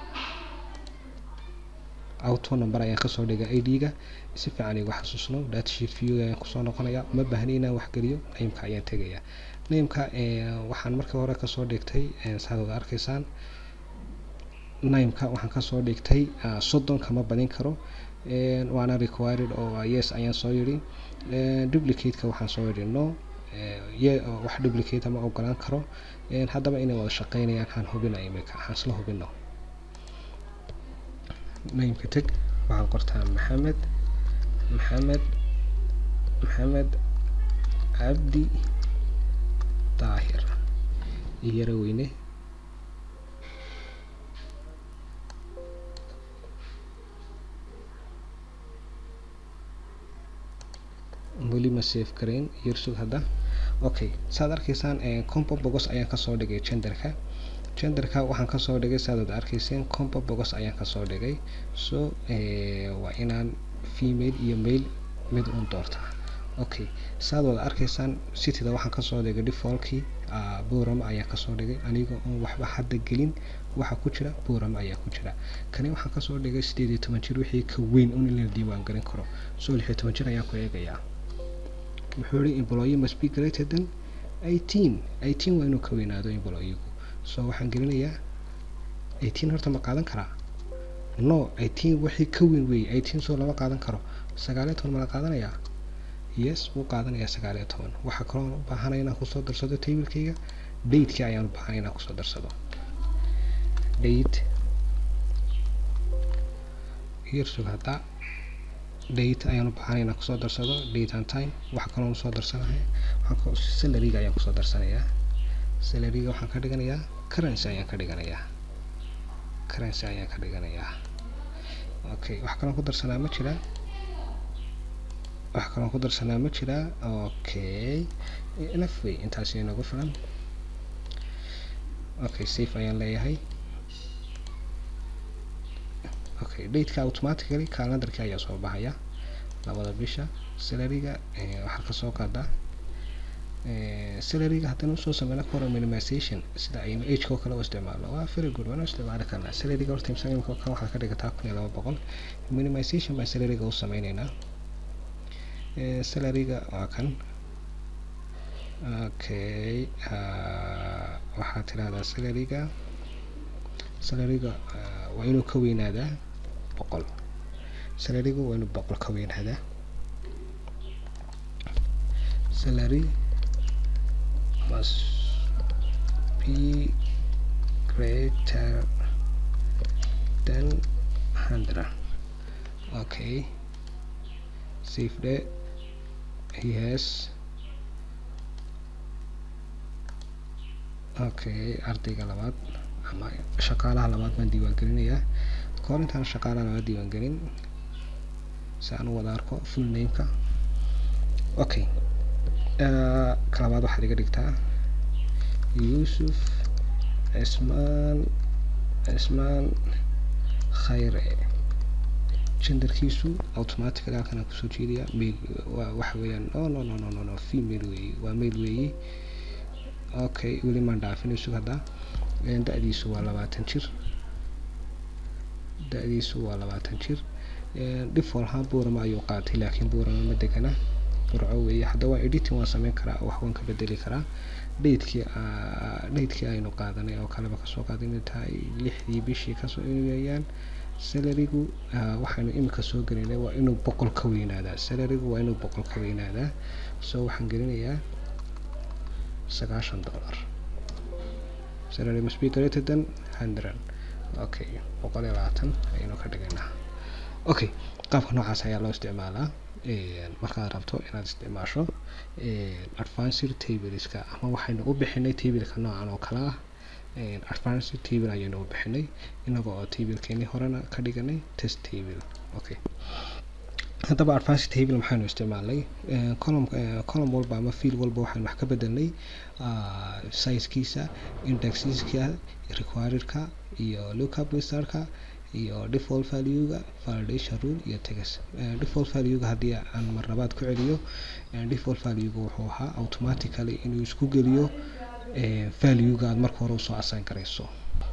Speaker 1: auto number ayaan kasoo dhigay id-ga si fiican igu xasuusno datasheet viewga ayaan kusoo noqonaya uma baahni inaan waxgeliyo nameka ayaan tegayaa nameka waxaan markii hore kasoo dhigtay saad wada arkaysaan nameka waxaan kasoo dhigtay soddon kama badin karo waana required oo yes ayaan soo yidhi duplicate-ka waxaan soo yidhi no wax duplicate ma ogolaan karo haddaba inay wada shaqeynayaan waxaan hubina imika waxaan isla hubino nameka teg waxaan qortaa maxamed maxamed maxamed cabdi daahir iyara weyne weli ma safe garayn yersug hadda okay saad arkaysaan compo bogos ayaan kasoo dhigay genderka genderka waxaan kasoo dhigay saad wada arkayseen compo bogos ayaan kasoo dhigay so waa inaan female iyo male mid uun doortaa okay saad wada arkaysaan cityda waxaan kasoo dhigay defaultkii borama ayaan kasoo dhigay aniga oon waxba hadda gelin waxa ku jira borama ayaa ku jira kani waxaan kasoo dhigay sideed iyo toban jir wixii ka weyn un in la diiwaan gelin karo so lix iyo toban jir ayaan ku eegayaa wuxuu yihi employee must be greater than eighteen eighteen waa inuu ka weynaado employegu so waxaan gelinayaa eighteen horta ma qaadan karaa no eighteen wixii ka weyn weeye eighteen soo lama qaadan karo sagaaliyo toban mala qaadanayaa yes wuu qaadanayaa sagaaliyo toban waxaa kaloo u baahanaya inaan kusoo darsado tablekeyga datekii ayaan u baahanaya inaan kusoo darsado date yersug hadda date ayaan u baahanay inaan kusoo darsado date and time waxa kaloo usoo darsanahay waxaan salariga ayaan kusoo darsanayaa salariga waxaan ka dhiganayaa currency ayaan ka dhiganayaa currency ayaan ka dhiganayaa okay wax kaloo ku darsanaa ma jiraa wax kaloo ku darsanaa ma jiraa okay enough way intaasi inagu filan okay safe ayaan leeyahay okay dateka automatically calendarki ayaa soo baxaya labada bisha salariga waxaa kasoo qaadaa salaryga haddana usoo sameyna kora minimization sida aynu ageka oo kale u isticmaalno waa very good waana isticmaali karnaa salaryga horta imsa imika kan waxaad ka dhigataa kun iyo laba boqol minimization baan salaryga u sameyneynaa salaryga waa kan okay waxaad tirahdaa salaryga salaryga waa inuu ka weynaadaa boqol salaryga waa inuu boqol ka weynaadaa salary must be greater than hundred okay save the he has okay ardayga labaad ama shaqaalaha labaad baan diiwaan gelinayaa kahor intaan shaqaalaha labaad diiwaan gelin si aan u wada arko full nameka okay ka labaad waxaad iga dhigtaa yuusuf cismaan cismaan khayre genderkiisu automatically halkan aan kusoo jeedaya mail waxa weeyaan no no no no no no female weeye waa mail weeye okay weli maan dhaafin isug hadda da-diisu waa labaatan jir da-diisu waa labaatan jir default ahaan buurama ayuu qaatay laakiin buurama ma degana burco weeye hadda waa editing waan sameyn karaa wax waan ka bedeli karaa datekii datekii aynu qaadanay oo kaleba kasoo qaaday inay tahay lixdii bishii kasoo inayaan salarygu waxaynu imika soo gelinay waa inuu boqol ka weynaadaa salarygu waa inuu boqol ka weynaadaa so waxaan gelinayaa sagaashan dollar salary must be greater than hundred okay boqol iyo labaatan ayaynu ka dhigaynaa okay qaabka noocaas ayaa loo isticmaalaa markaad rabto inaad isticmaasho advanced tableska ama waxaynu u bixinay tableka noocan oo kale ah advanced table ayaynu u bixinay inaga oo tablekeenii horena ka dhiganay test table okay haddaba advanced table maxaynu isticmaalnay column column walba ama field walba waxaynu wax ka bedelnay sizekiisa indexeska requiredka iyo lookup wizardka iyo default valuega validation rule iyo text default valuega haddii aan marlabaad ku celiyo default valuega wuxuu ahaa automatically inuu isku geliyo valuega aad marka hore usoo assign garayso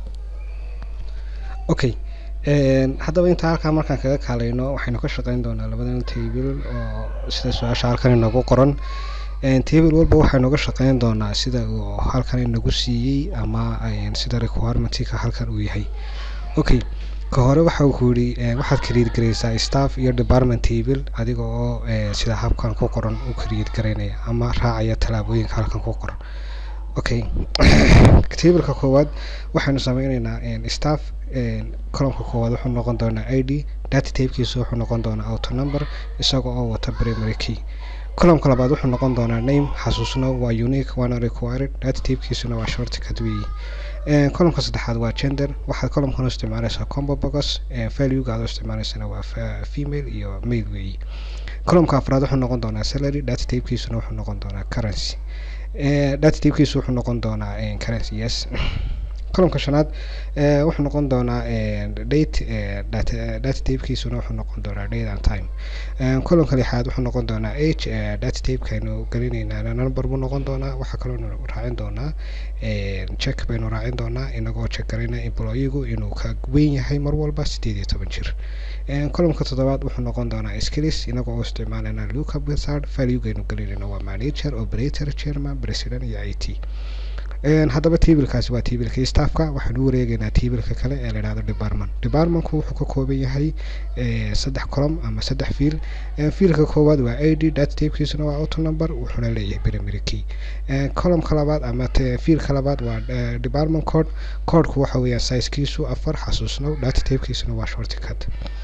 Speaker 1: okay haddaba intaa halkaa markaan kaga kaalayno waxaynu ka shaqeyn doonaa labadan table oo sida su-aasha halkan inagu qoran table walba waxaynu ga shaqeyn doonaa sida uu halkan inagu siiyey ama sida requirementka halkan uu yahay okay ka hore waxa uu ku yidhi waxaad create garaysaa staff iyo department table adiga oo sida habkan ku qoran u create garaynaya ama raacaya tallaabooyinka halkan ku qoran okay tableka koowaad waxaynu sameyneynaa staff columnka koowaad wuxuu noqon doonaa i d data tabekiisa wuxuu noqon doonaa auto number isaga oo wata primary key columnka labaad wuxuu noqon doonaa name xasuusno waa unique waana required data tabekiisuna waa shortcut weeye columnka saddexaad waa gender waxaad columnkan u isticmaalaysaa combo box valuega aad u isticmaalaysana waa female iyo male weeye columnka afraad wuxuu noqon doonaa salary data tabekiisuna wuxuu noqon doonaa currency data tabekiisu wuxuu noqon doonaa currency yes columnka shanaad wuxuu noqon doonaa date data tabekiisuna wuxuu noqon doonaa date and time columnka lixaad wuxuu noqon doonaa age data tabekaynu gelinaynaa number buu noqon doonaa waxaa kaloo raacin doonaa check baynu raacin doonaa inagoo check garayna employigu inuu ka weyn yahay mar walba sideed iyo toban jir columnka toddobaad wuxuu noqon doonaa skills inagoo u isticmaalayna lookup wizard valuegaynu gelinayna waa manager operator chairman president iyo i t haddaba tablekaasi waa tablekii staffka waxaanu u wareegeynaa tableka kale ee la yidhahdo department departmentku wuxuu ka kooban yahay saddex column ama saddex fiil fiilka koowaad waa i d data tabekiisuna waa auto number wuxuuna leeyahay primary key columnka labaad ama fiilka labaad waa department code codku waxa weeyaan sizekiisu afar xasuusnow data tabekiisuna waa shortcut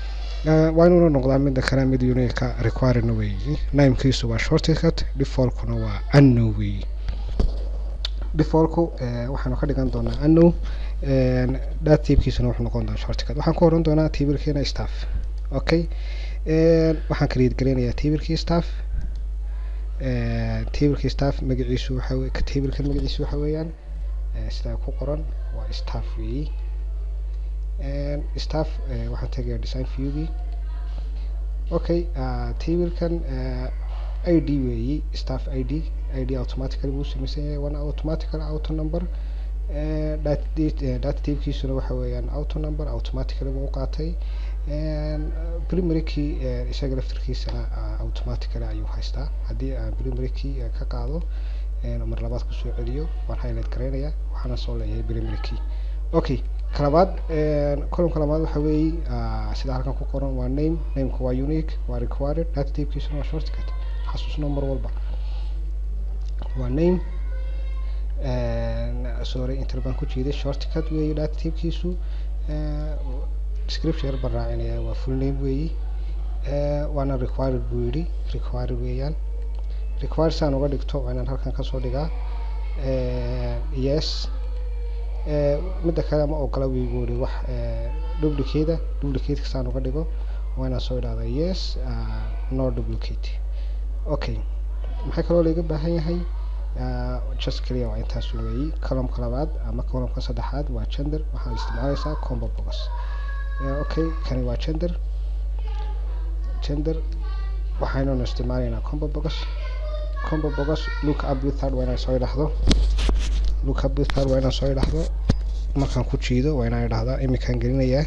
Speaker 1: waa inuuna noqdaa midda kale mid unique requirena weeyi namekiisu waa shortcut defaultkuna waa anno weeyi defaultku waxaanu ka dhigan doonaa anno data tabekiisuna wuxuu noqon doonaa shortcut waxaan ku oran doonaa tablekeena staff okay waxaan create gareynayaa tablekii staff tablekii staff magaciisu waxa tablekan magaciisu waxa weeyaan sidaa ku qoran waa staff weeyi staff waxaan tegayaa design viewgii okay tablekan i d weeyi staff i d i d automatically buu samaysan yahay waana automatical auto number data typekiisuna waxa weeyaan auto number automatically buu u qaatay primary key isaga laftirkiisana automatically ayuu haystaa haddii aan primary key ka qaado mar labaad kusoo celiyo waan highlight garaynaya waxaana soo leeyahay primary key okay kalabaad columka labaad waxa weeye sida halkan ku qoran waa name nameka waa unique waa required data typekiisuna waa shortcut xasuusno mar walba waa name sorry inter baan ku jeeday shortcut weeye data typekiisu description yar baan raacinaya waa full name weeyi waana required buu yidhi required weeyaan required saan uga dhigto waa inaan halkan kasoo dhigaa yes midda kale ma ogola wiigu yidhi wax duplicate duplicateka saan uga dhigo waa inaan soo idhahda yes no duplicate okay maxaa kaloo laiga baahan yahay just clear waa intaas weeyi columka labaad ama columka saddexaad waa gender waxaad isticmaalaysaa combo box okay kani waa gender gender waxaynuna isticmaalaynaa combo box combo box look up withard waa inaan soo idhaahdo look up withard waa inaan soo idhaahdo markaan ku jiido waa inaan idhahdaa imikaan gelinayaa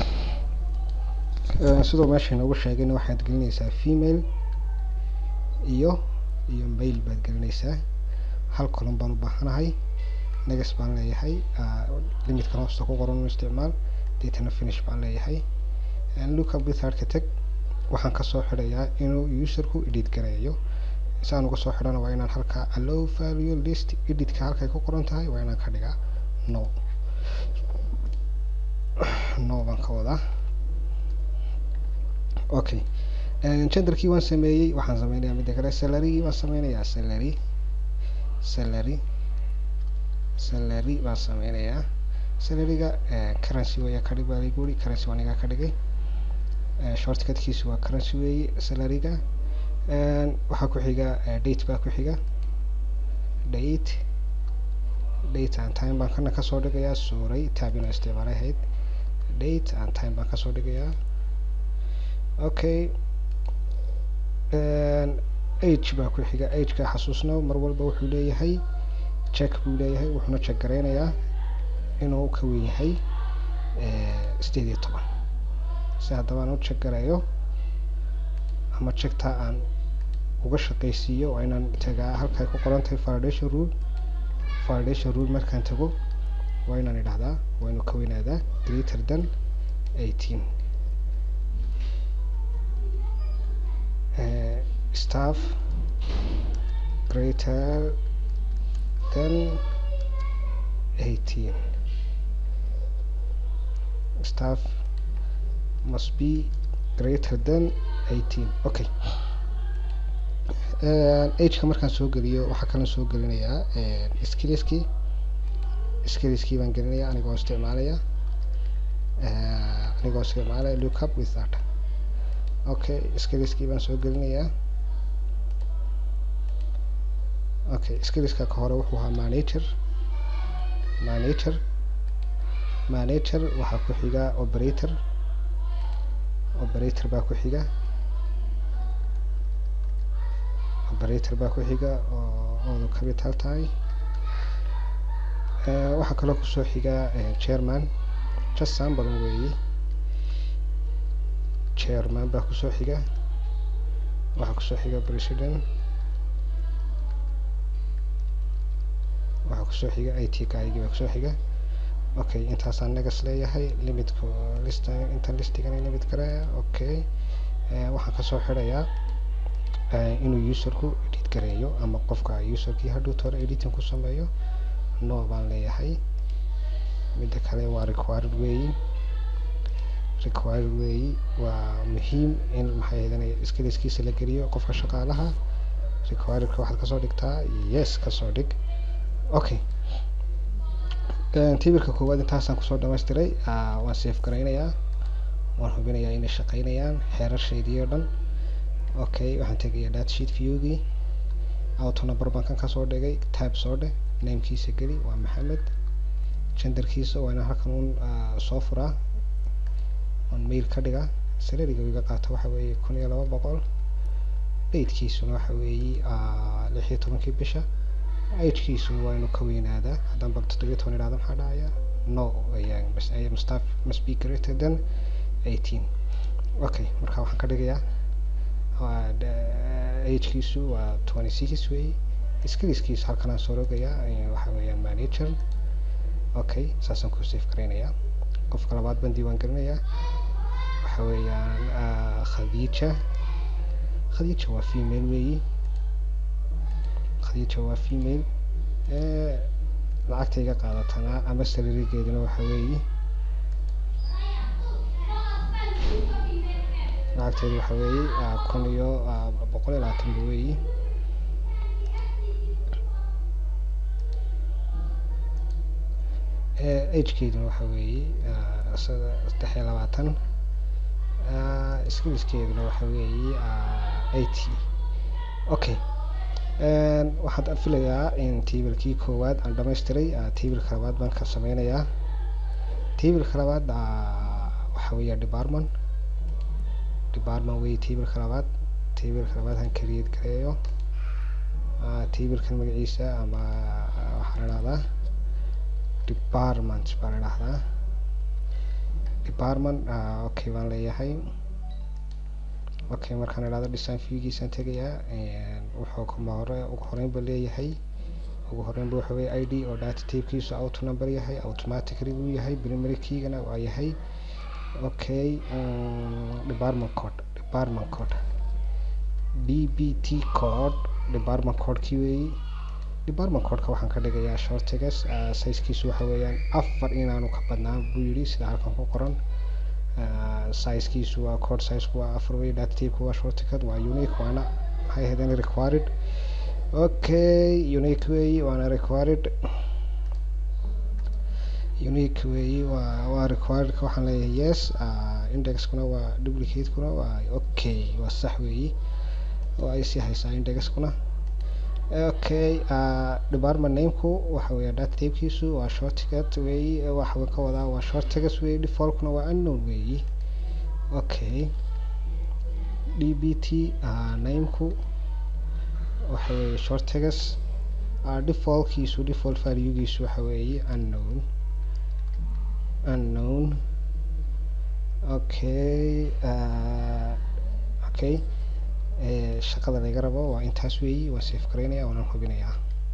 Speaker 1: sidoo meesha inoogu sheegayna waxaad gelinaysaa female iyo iyo mail baad gelinaysaa hal column baan u baahanahay negas baan leeyahay limitkan hoosta ku qoran u isticmaal deetana finish baan leeyahay lookup withardka tag waxaan kasoo xidhayaa inuu userku edit gareeyo si aan uga soo xidhana waa inaan halkaa allow value list editka halkay ku qoran tahay waa inaan ka dhigaa no no baan ka wadaa okay genderkii waan sameeyey waxaan sameynayaa midda kale salarygii baan sameynayaa salary salary salary baan sameynayaa salaryga currency weeya kadhig baa lagu yiri currency waa anigaa ka dhigay shortcutkiisu waa currency weeye salaryga waxaa ku xiga date baa ku xiga date date and time baan kana kasoo dhigayaa suuray taabina isticmaalay ahayd date and time baan kasoo dhigayaa okay age baa ku xiga ageka xasuusno mar walba wuxuu leeyahay check buu leeyahay wuxuuna check gareynayaa inuu ka weyn yahay sideed iyo toban si haddaba aan u check gareeyo ama checkta aan uga shaqaysiiyo waa inaan tagaa halkay ku qoran tahay validation rule validation rule markaan tago waa inaan idhahdaa waa inuu ka weynaadaa greater than eighteen staff greater than eighteen staff must be greater than eighteen okay ageka markaan soo geliyo waxaa kaloo soo gelinayaa skillskii skillskii baan gelinaya anigoo isticmaalaya anigoo isticmaalaya lookup with that okay skillskii baan soo gelinayaa okay skillska ka hore wuxuu ahaa manager manager manager waxaa ku xiga operator operator baa ku xiga operator baa ku xiga oo oodu capital tahay waxaa kaloo kusoo xiga chairman just sample weeye chairman baa kusoo xiga waxaa kusoo xiga president waxaa kusoo xiga i t kaygii baa kusoo xiga okay intaasaan negas leeyahay limitka list intan listigana limit garaya okay waxaan kasoo xidhayaa inuu userku edit gareeyo ama qofka userkii hadhow tore editing ku sameeyo no baan leeyahay midda kale waa required weeyi required weeyi waa muhiim in maxay ahaydana skillskiisa la geliyo qofka shaqaalaha requiredka waxaad kasoo dhigtaa yes kasoo dhig okay tibirka koowaad intaasaan kusoo dhamaystiray waan safe garaynayaa waan hubinayaa inay shaqeynayaan xeerashaydii oo dhan okay waxaan tegayaa data sheet viewgii auto number baan kan kasoo dhigay tab soo dheh namekiisa geli waa maxamed genderkiisa waa inaan halkan un soo furaa on mail ka dhiga salariga iga qaato waxa weeye kun iyo laba boqol datekiisuna waxa weeye lix iyo tobankii bisha agekiisuna waa inuu ka weynaadaa haddaan bal toddobiyo toban idhahdo maxaa dhacaya no ayaan must have must be greater than eighteen okay marka waxaan ka dhigayaa agekiisu waa twenty six weeye skillskiisa halkan aan soo rogayaa waxa weeyaan manager okay saasaan ku save garaynayaa qofka labaad baan diiwaan gelinayaa waxa weeyaan khadiija khadiija waa female weeyi khadiija waa female lacagtayga qaadatana ama salarigeeduna waxa weeyi lacagteedu waxa weeyi kun iyo boqol iyo labaatanba weeyi agekeeduna waxa weeye saddex iyo labaatan skillskeeduna waxa weeye eighty okay waxaan filayaa in tablekii koowaad aan dhamaystiray tableka labaad baan ka sameynayaa tableka labaad waxa weeya department department wey tableka labaad tableka labaad han create gareeyo tablekan magaciisa ama waxaa la dhahdaa department baa la dhahdaa department okay baan leeyahay okay markaan idhahdo design viewgiisaan tegayaa wuxuu kuma hore ugu horeynba leeyahay ugu horeynba waxa weye i d oo data tapekiisu auto number yahay automatically uu yahay primary keygana waa yahay okay department code department code d b t code department codekii weeyi department codeka waxaan ka dhigayaa shortigas sizekiisu waxa weeyaan afar inaanu ka badnaan buu yidhi sida halkan ku qoran sizekiisu waa code sizeku waa afar wey data tapeku waa shorticad waa unique waana maxay ahaydeen required okay unique weeyi waana required unique weeyi waa waa requiredka waxaan leeyahay yes indexkuna waa duplicate-kuna waa okay waa sax weeyi oo ay sii haysaa indexkuna okay department nameku waxa weeya data tapekiisu waa shortcut weeyi waxa ka wadaa waa shortigas weeyi defaultkuna waa unknown weeyi okay d b t nameku waxa weeye shortigas defaultkiisu default valuegiisu waxa weeye unknown unknown okay okay shaqada laga rabo waa intaas weeyi waan safe garaynaya waanaan hubinayaa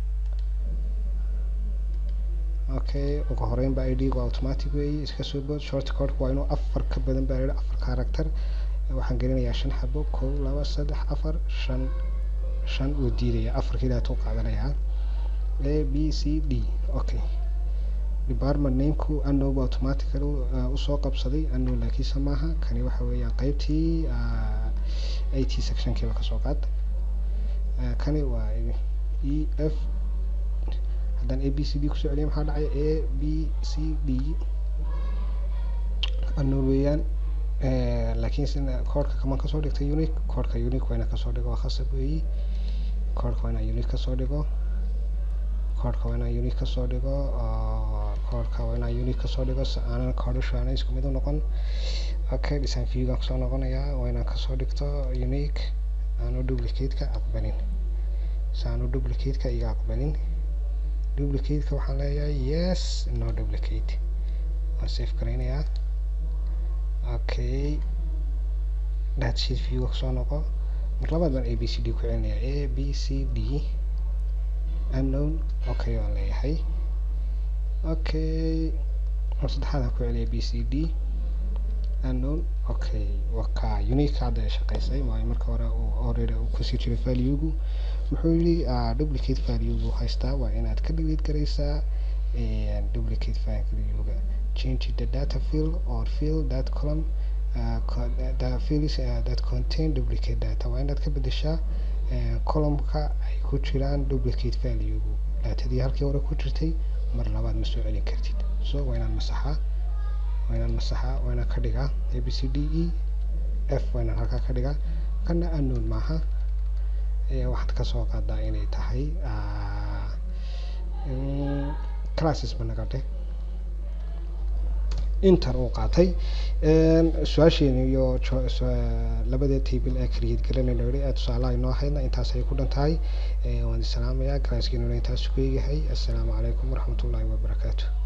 Speaker 1: okay ugu horeynba i d gu automatic weeyi iska soo bood short codeka waa inuu afar ka badan baa layihi afar character waxaan gelinayaa shan xabo kow laba saddex afar shan shan uu diidaya afarkii daatuu qaadanayaa a b c d okay department nameku unknown automatically usoo qabsaday unknown laakiinse maaha kani waxa weeyaan qeybtii it sectionkiiba kasoo qaad kani waa e f haddaan a b c d kusoo celiya maxaa dhacay a b c d unknown weeyaan laakiin sina koodhka kaman kasoo dhigtay unique koodhka unique waa inaan kasoo dhigo waa khasab weeyi koodhka waa inaan unique kasoo dhigo koodhka waa inaan unique kasoo dhigo koodhka waa inaan unique kasoo dhigo si aanan koodhashu aanay isku mid u noqon okay design viewgaan kusoo noqonayaa waa inaan kasoo dhigto unique aanu duplicate-ka aqbalin si aanu duplicate-ka iga aqbalin duplicate-ka waxaan leeyahay yes no duplicate waan safe garaynayaa okay data sheet viewga kusoo noqo mar labaad baan a b c d ku celinayaa a b c d unknown okay waan leeyahay okay mar saddexaad aan ku celiya b c d unknown okay waka unique hadda ay shaqeysay waayo marka hore already uu kusii jiray valuegu muxuu yidhi duplicate valuegu haystaa waa inaad ka delete garaysaa duplicate valuega change the data field or field that column uh, the fields uh, that contain duplicate data waa inaad ka bedeshaa columnka ay ku jiraan duplicate valuegu datadii halkii hore ku jirtay mar labaad ma soo celin kartid so waa inaan masaxaa waa inaan masaxaa waa inaan ka dhigaa a b c d e f waa inaan halkaa ka dhigaa kana unknown maaha waxaad kasoo qaadaa inay tahay classes ba naga dheh inter uu qaatay su-aasheeni iyo labada table ee create garanayno yidhi ee tusaalaha inoo ahaydna intaas ay ku dhan tahay waan isalaamayaa garaaskeennuna intaas ku eegahay assalaamu calaykum waraxmatullaahi wabarakaatu